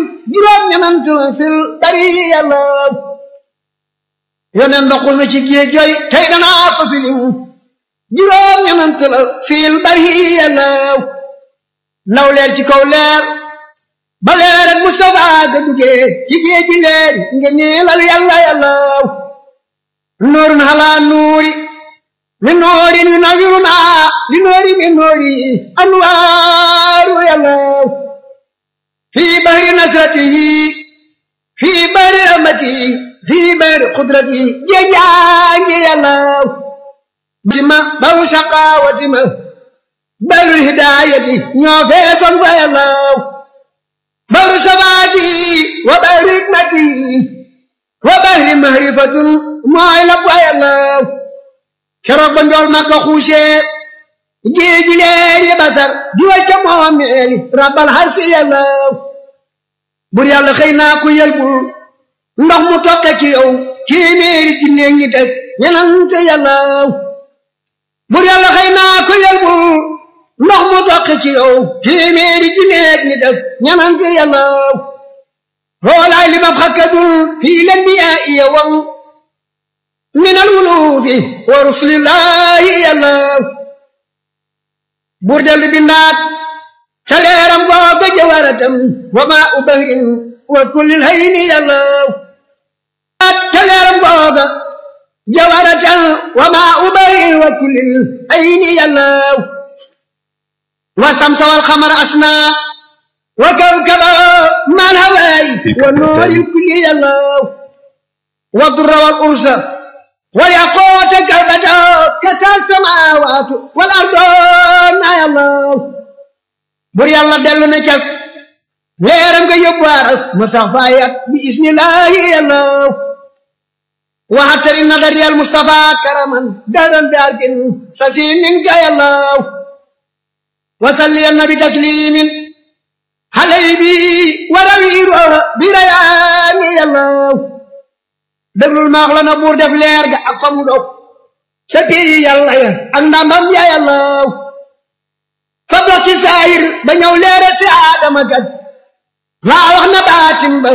juróom ñenant fil bari yàlla yoneen ndoxul na ci géej jooy tey danaa ko filim juróom ñenant la fil bari yàlla ndaw leer ci kaw leer ba leer ak Mustafa ga duggee ci géej gi leer nga niilal yàlla yàlla nuurun halaa nuuri min nuuri ni nawiruna li nuuri min nuuri anwaaru yàlla fii bahri nasratihi fii bahri rahmatihi fii bahri qudratihi géejaangi yàlla batima baru shaqaawatima baru hidaayati ñoo feesoon fa yàlla baru sabaati wa bahri hikmatihi wa bahri mahrifatun mooy la fa yàlla keroog ba njool makka xuusee géeji leer yi basar di way ca moomeeli rabbal harsi yàlla bur yàlla xëy naa ku yelbul ndox mu tokke ci yow téeméeri junne ngi teg ñenante yàlla bur yàlla xëy naa ku yelbul ndox mu tokke ci yow téeméeri junne ngi teg ñenante yàlla hoolaay li ma xakkadul fii len bi yaa iya wam min alwulufi wa rusulillahi yàlla buur dellu bindaat ca leeram googa jawaratam wa maa u bahrin wa kullil hayni yàlla ca leeram googa jawaratam wa maa u bahrin wa kullil hayni yàlla wa samsa wal xamar asna wa kawkaba man hawaay wa nuuril kulli yàlla wa durra wal ursa ويقوت كبدا كسى السماوات والأرض ما يالله بر يالله دلو نكس ليرم كي يبارس مسافايات بإذن الله يالله وحتر النظر يا المصطفى كرما دارا بارك سسين منك يا الله وصلي النبي تسليم علي بي وروير بريان يا الله déglul maax la na buur def leer ga ak fa mu dog ca pii yàlla ya ak ndamam ya yàlla fa dox ci saayir ba ñëw leeral si aadama gaj laa wax na baatin ba